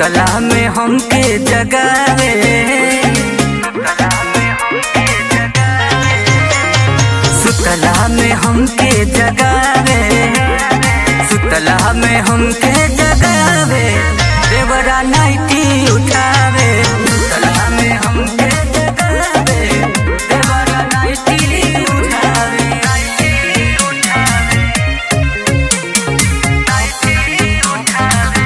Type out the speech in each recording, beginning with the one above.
सुतला में हमके जगावे सुतला में हमके जगावे सुतला में हमके जगावे देवरा नाइटी उठावे सुतला में हमके जगावे देवरा नाइटी उठावे नाइटी उठावे नाइटी उठावे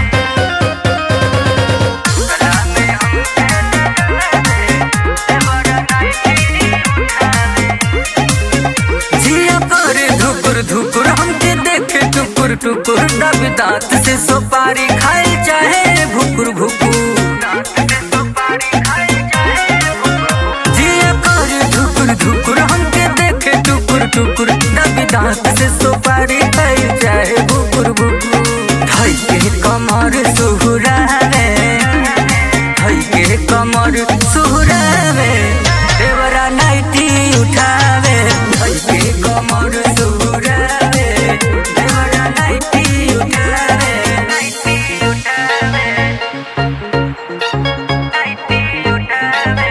सुतला में हमके जगावे देवरा नाइटी उठावे जिया कर धुकुर धुकुर हमके देखे टुकुर टुकुर दब दांत से सुपारी खाए चाहे भुकुर भुकुर जिया कर धुकुर धुकुर हमके देखे टुकुर टुकुर दब दांत से सुपारी खाए चाहे भुकुर भुकुर धई के कमर सुहुरावे धई के कमर सुहुरावे देवरा नाइटी उठावे धई के कमर सुहुरावे देवरा नाइटी उठावे नाइटी उठावे नाइटी उठावे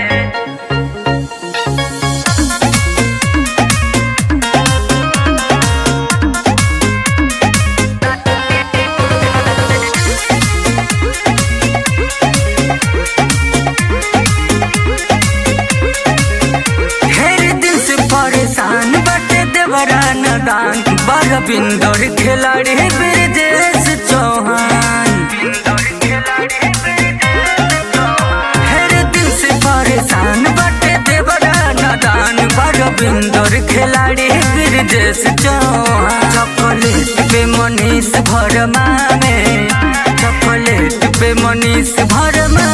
ढेर दिन से परेशान बटे देवरा नदान बड़ बिंदर खिलाड़ी ब्रजेश चौहान ढेर दिन से परेशान बटे देवरा नदान बड़ बिंदर खिलाड़ी ब्रजेश चौहान चॉकलेट पे मनीष भरमा में चॉकलेट पे मनीष भरमा